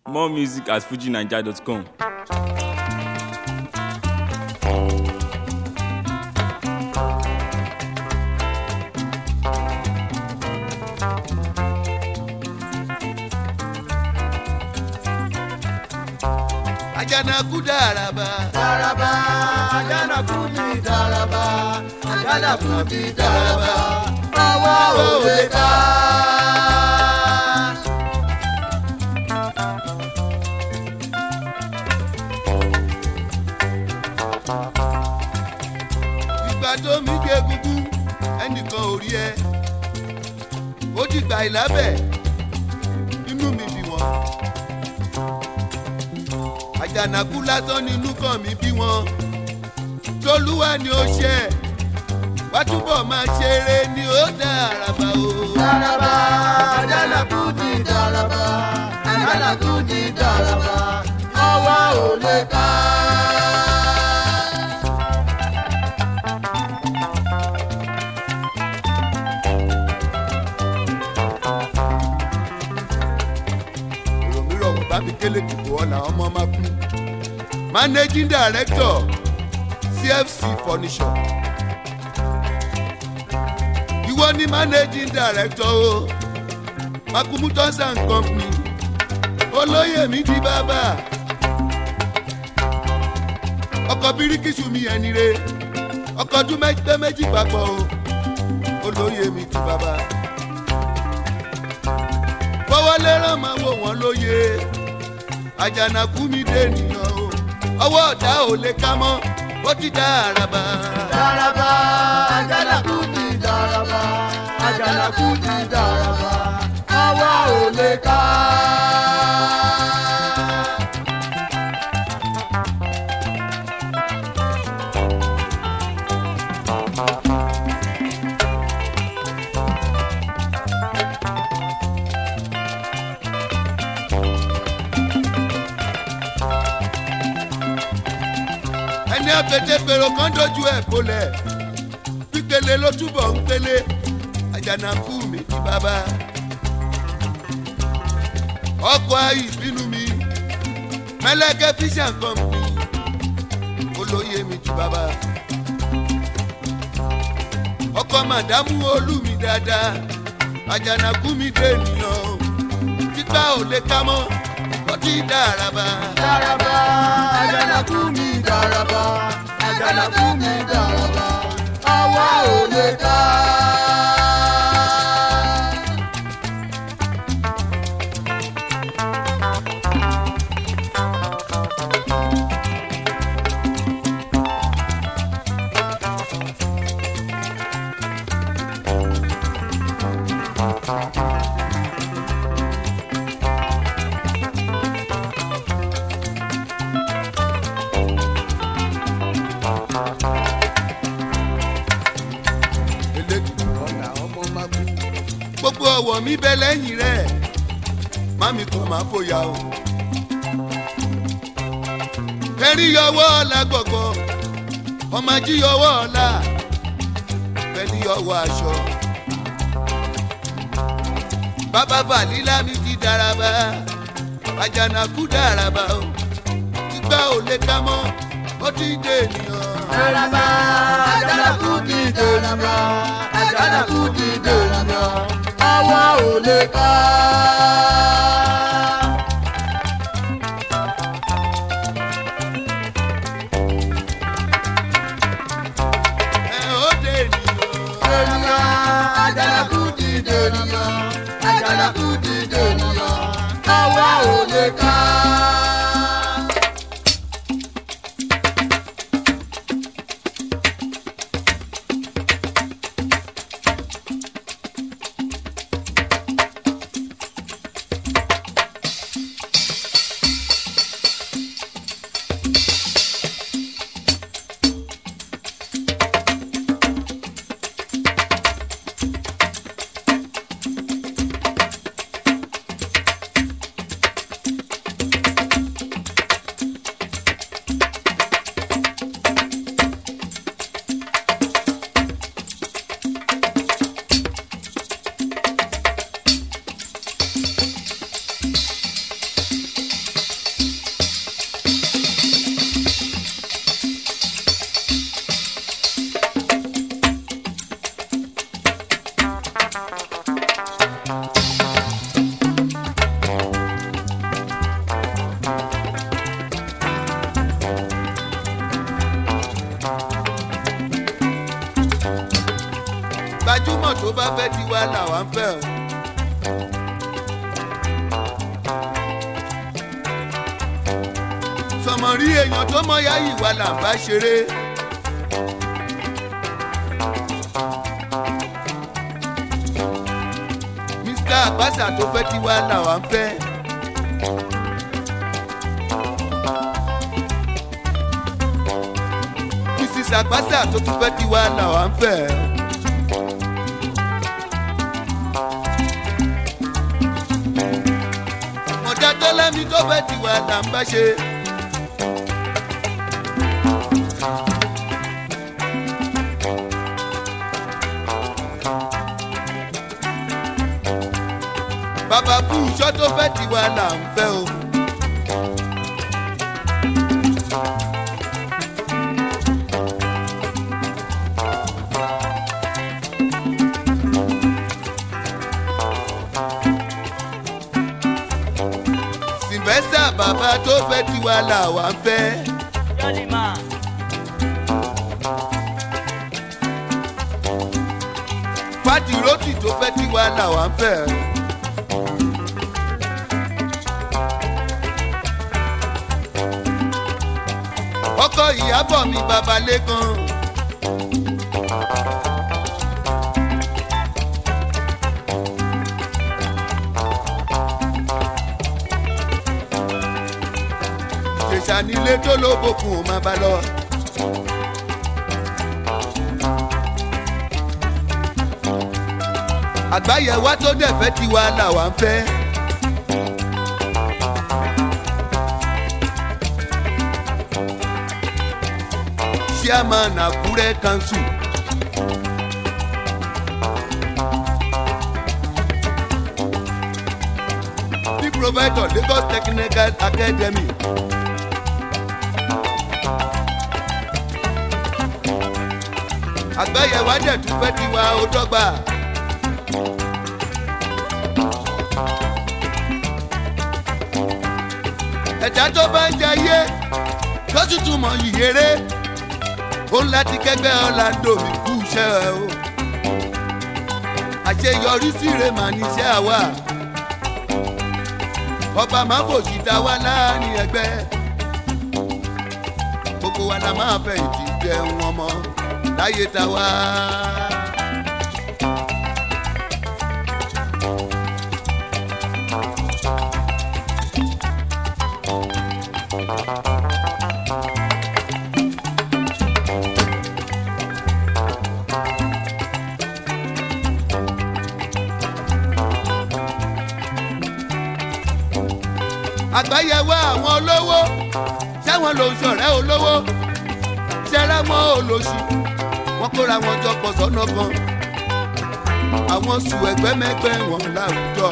More music at fujinaija.com. Àjànàkú dàràbà. Dàràbà, Àjànàkú mi dàràbà, Àjànàkú mi dàràbà, àwa ò lè ká. Ìgbà tó mi gé egungun ẹnìkan ò rí ẹ. Ó ti gbà ìlábẹ̀ inú mi bí wọn. Àjànàkú lásán ni inú kan mi bí wọn. Tolúwa ni ó ṣe ẹ̀. Wá túbọ̀ máa ṣeré ni ó dàràbà o. Dàràbà, Àjànàkú mi dàràbà, Àjànàkú mi dàràbà, àwa ò lè ká. èrò mi rọ̀ wọ́n bá mi kélé dìbò ọ̀la ọmọ máa kú. managing director cfc furniture. ìwọ ni managing director o makumu tons and company olóyè mi di bàbá ọkọ̀ bíríkìsù mi ẹni re ọkọ̀ ọdún méjì méjì papọ̀ o olóyè mi di bàbá fọwọ́lé rán máa wò wọ́n lóye àjànàkú mi dé nìyàn o ọwọ́ ọ̀tá ò lè ká mọ́ ó ti dá àràbà. Dàràbà, Àjànàkú mi dàràbà, Àjànàkú mi dàràbà, àwa ò lè ká. ẹni àfẹtẹfẹrọ kan dojú ẹ kólẹ̀ pípele ló túbọ̀ ń pele àjànàkú mi ti bàbá. ọkọ̀ ayé ìbínú mi mẹlẹ́kẹ́ fíṣàn kan mi olóyè mi ti bàbá. ọkọ̀ màdámù olú mi dáadáa àjànàkú mi dé ènìyàn o títà ò lè ká mọ́ ó ti dàràbà. Dàràbà, Àjànàkú mi dàràbà, Àjànàkú mi dàràbà, àwa ò lè ká. elédùn ọ̀nà ọmọ máa kú. gbogbo ọwọ́ mi bẹ lẹ́yìn rẹ̀ mami kò máa fòyà o. kẹrí yọwọ́ ọ̀la gbọ̀gbọ̀ ọmọ ají yọwọ́ ọ̀la fẹ́ni yọwọ́ aṣọ. bàbá fàlílà mi ti dàràbà àjànàkú dàràbà o ìgbà ò lè ká mọ́ ó ti dé ènìyàn. Dàràbà, Àjànàkú mi dàràbà, Àjànàkú mi dàràbà, àwa ò lè ká. ẹ ó dé ènìyàn. Ènìyàn, Àjànàkú mi dènìyàn, Àjànàkú mi dènìyàn, àwa ò lè ká. bá fẹ́ tiwa làwa ń fẹ́ o. sọmọrí èèyàn tó mọ̀yá ìwà là ń bá ṣeré. mr àgbàsà tó fẹ́ tiwa làwa ń fẹ́. mrs àgbàsà tó tún fẹ́ tiwa làwa ń fẹ́. ọ̀dà tó lẹ́ni tó fẹ́ tiwa là ń bá ṣe. bàbá fún iṣọ́ tó fẹ́ tiwa là ń fẹ́ o. sylvester bàbá tó fẹ́ tiwa là wà ń fẹ́. Jolly man. fati roti tó fẹ́ tiwa là wà ń fẹ́. ọkọ ìyàbọ̀ mi bàbá lẹ́kan. ìjẹ̀ṣà nílé tó lóbokùn ò máa bá lọ. àgbáyé wa tó dẹ̀ fẹ́ tiwa làwa ń fẹ́. chairman àkúrẹ́ council. the provider lagos technical academy. àgbáyé wa dẹ̀ tún fẹ́ tiwa ó dọ́gba. ẹ̀dá tó bá ń jayé tó sì tún mọ ìyèrè ó ń láti kẹgbẹ́ ọ̀làǹdò mi kú iṣẹ́ ẹ o àṣeyọrí síre mà níṣẹ́ àwa ọba máa fòṣì ta wá láàrin ẹgbẹ́ gbogbo wa la máa fẹ̀yìntì jẹun ọmọ láyé ta wá. àgbáyẹwò àwọn olówó sẹ́wọ̀n ló ń ṣọ̀rẹ́ olówó ṣẹ́rẹ́ wọn olóṣù wọn kóra wọn jọ pọ̀ sọ́nà kan àwọn sùn ẹgbẹ́mẹgbẹ́ wọn láwùjọ.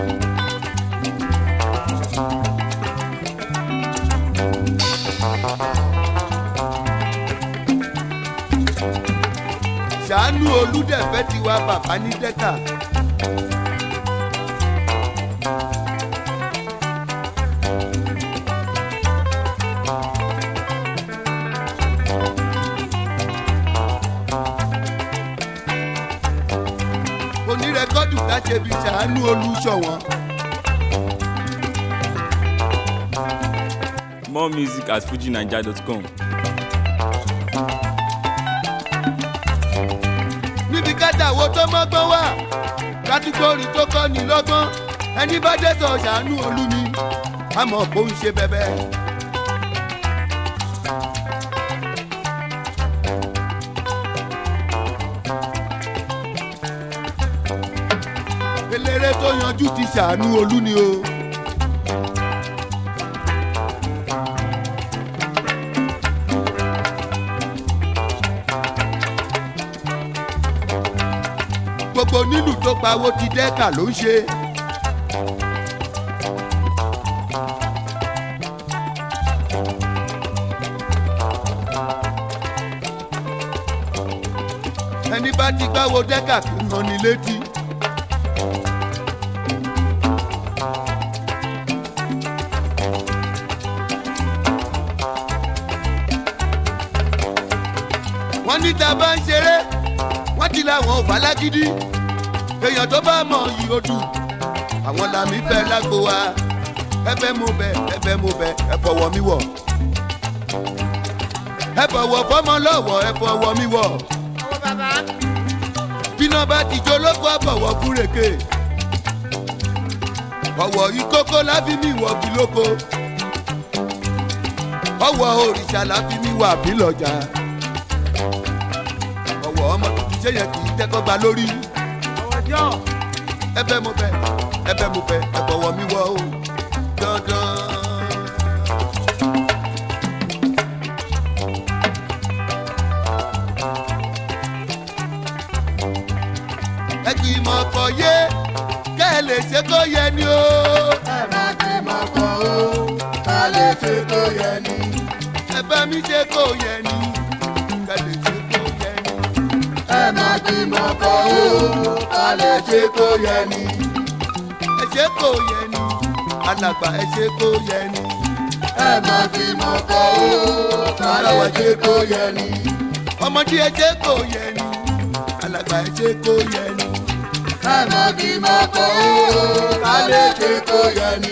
ṣàánú olùdẹ̀fẹ́ tiwa bàbá ní dẹ́ka. onírẹ́kọ́dù láṣẹbi ṣàánú olùṣọ̀wọ́n. More music at fujinaija.com. níbi kátàwó tó mọ́gbọ́n wà kátígórì tó kọ́ ni lọ́gbọ́n ẹni bá dẹ́sọ̀ ṣàánú olú ni àmọ́ kò ń ṣe bẹ́bẹ́. eléré tó yanjú ti ṣàánú olú ni o. gbogbo nílùú tó pawó ti dẹ́ka ló ń ṣe. ẹni bá ti gbáwo dẹ́ka kì í rán ni létí. wọ́n ní tá a bá ń ṣeré wọ́n ti làwọn ò bá lágídí èèyàn tó bá mọ̀ yìí ó dùn àwọn làmì fẹ́ lágbo wa ẹ fẹ́ mú bẹ ẹ fẹ́ mú bẹ ẹ fọwọ́ mi wọ̀ ẹ fọwọ́ fọmọ lọ́wọ́ ẹ fọwọ́ mi wọ̀ ọwọ́ bàbá. bíná bá ti jó lóko àbọ̀wọ̀ fúrèké ọ̀wọ̀ ìkókó láfi mi wọ̀ bí lóko ọ̀wọ̀ òrìṣà láfi mi wà bí lọ́jà ọ̀wọ̀ ọmọ tuntun ṣé yẹn kì í tẹ́kọ̀ gba lórí ọwọ́ jọ. ẹbẹ mo bẹ ẹbẹ mo bẹ ẹbọwọ mi wọ o dandan. ẹ kì í mọ ọkọ yé kẹ́ ẹ lè ṣe kó yẹ ni o. ẹ má ti mọ̀ kọ́ o ká lè ṣe tó yẹ ni. ẹ bá mi ṣe kó yẹ ni kẹ́ ẹ lè ṣe kó yẹ ni. ẹ má ti mọ̀ kọ́ o ká lè ṣe tó yẹ ni. ẹ ṣe kó yẹ ni alàgbà ẹ ṣe kó yẹ ni. ẹ má ti mọ̀ kọ́ o ká lè ṣe tó yẹ ni. ọmọdé ẹ ṣe kó yẹ ni alàgbà ẹ ṣe kó yẹ ni. ẹ má ti mọ̀ kọ́ o ká lè ṣe tó yẹ ni.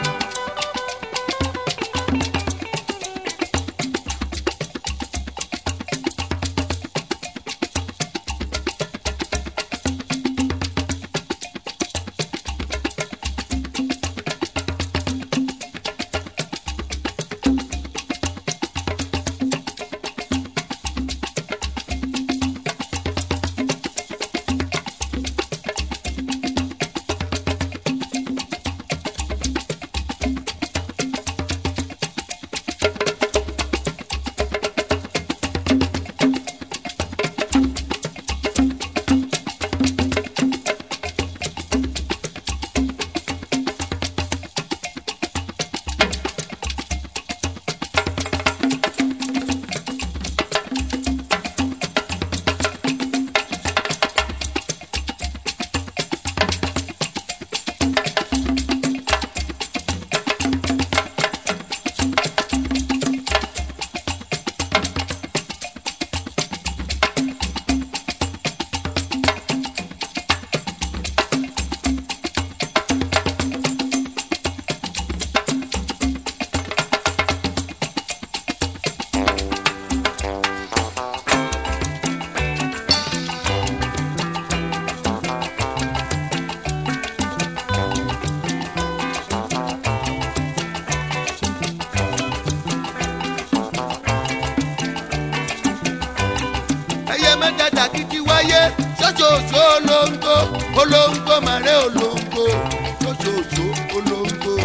ẹyẹ mẹ́tẹ̀ẹ̀ta kìkì wáyé ṣoṣooṣo olóńgbò olóńgbò màrẹ́ olóńgbò ṣoṣooṣo olóńgbò.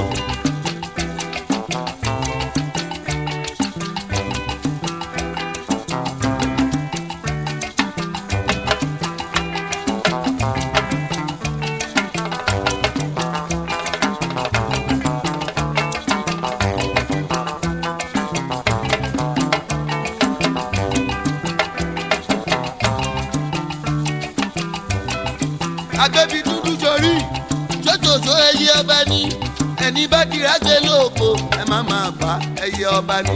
agbẹ́bí dúdú sórí ṣoṣooṣo ẹyẹ ọba ní ẹni bá dira gbé lóko ẹ má máa bá ẹyẹ ọba ní.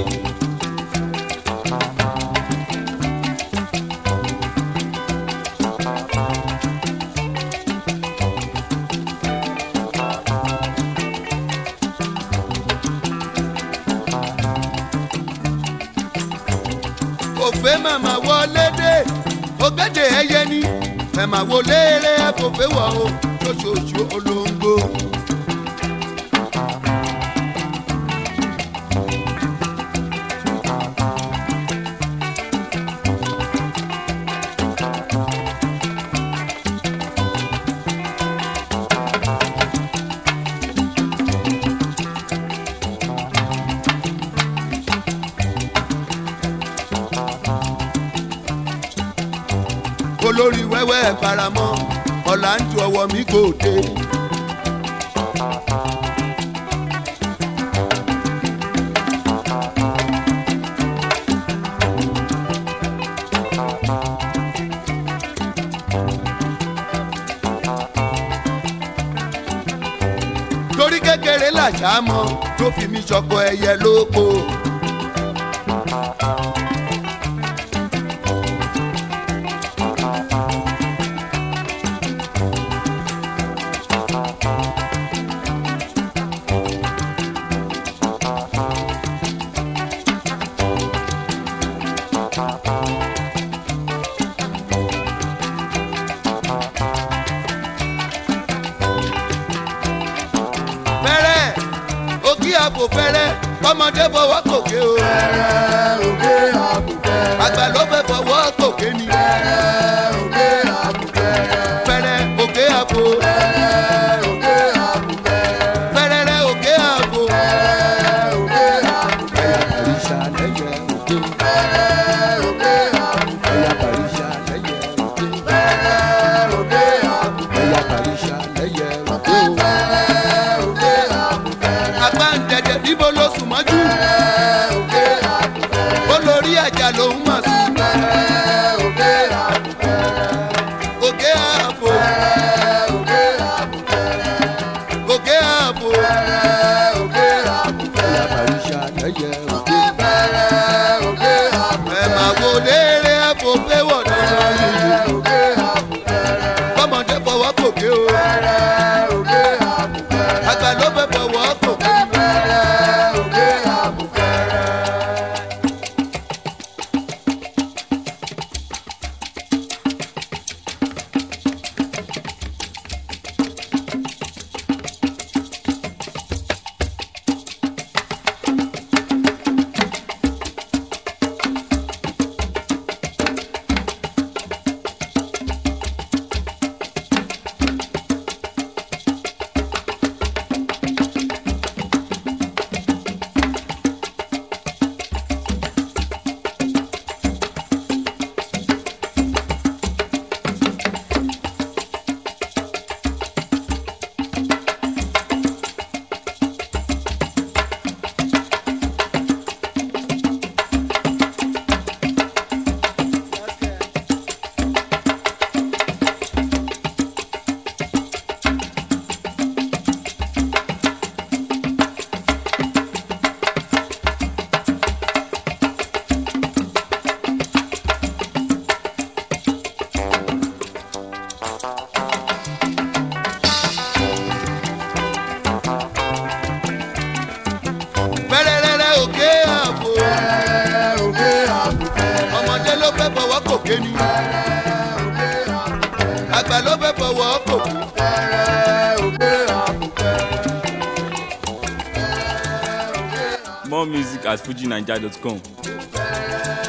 òfé màmá wọlé dé ògèdè ẹyẹ ní màmá wọlé rẹ fòfé wọ o ṣoṣooṣo olóńgbò. olórí wẹ́wẹ́ faramọ́ ọ̀là ń tu ọwọ́ mi kò dé. torí kékeré làṣà mọ ló fi mi ṣọkọ ẹyẹ lóko. àpò fẹ́rẹ́ ọmọdé fọwọ́ kòkè o fẹ́rẹ́ òkè àbùfẹ́rẹ́. àgbà ló fẹ́ fọwọ́ kòkè ni fẹ́rẹ́ òkè àbùfẹ́rẹ́. fẹ́rẹ́ òkè àpò fẹ́rẹ́ òkè àbùfẹ́rẹ́. fẹ́rẹ́rẹ́ òkè àpò. fẹ́rẹ́ òkè àbùfẹ́rẹ́. àríṣà lẹ́yẹ òkè fẹ́rẹ́ òkè àbùfẹ́rẹ́. ẹ̀yà àríṣà lẹ́yẹ òkè fẹ́rẹ́ òkè àbùfẹ́rẹ́. ẹ̀yà àríṣà lẹ́yẹ òkè o. fẹ́rẹ́ òkè àbùfẹ́rẹ́. àgbà ń dẹ̀dẹ̀ níbo ló sùn mọ́jú fẹ́rẹ́ òkè àbùfẹ́rẹ́. olórí àjà lòún mà sùn fẹ́rẹ́ òkè àbùfẹ́rẹ́. òkè àpò fẹ́rẹ́ òkè àbùfẹ́rẹ́. òkè àpò fẹ́rẹ́ òkè àbùfẹ́rẹ́. ẹ̀yà àríṣà lẹ́yẹ òkè. fẹ́rẹ́ òkè àbùfẹ́rẹ́. ẹ máa wo léèrè àpò pé wọ̀dọ̀ fẹ́rẹ́ òkè àbùfẹ́rẹ́. kọ́mọdé fọwọ́ kòkè o fẹ́rẹ́ òkè àbùfẹ́rẹ́. àgbà ló fẹ́ fọwọ́ kòkè. fẹ́rẹ́ òkè àbùfẹ́rẹ́. fẹ́rẹ́rẹ́rẹ́ òkè àpò fẹ́rẹ́ òkè àbùfẹ́rẹ́. ọmọdé ló fẹ́ fọwọ́ kòkè ni fẹ́rẹ́ òkè àbùfẹ́rẹ́. àgbà ló fẹ́ fọwọ́ kòkè. fẹ́rẹ́ òkè àbùfẹ́rẹ́. More music at fujinaija.com. fẹ́rẹ́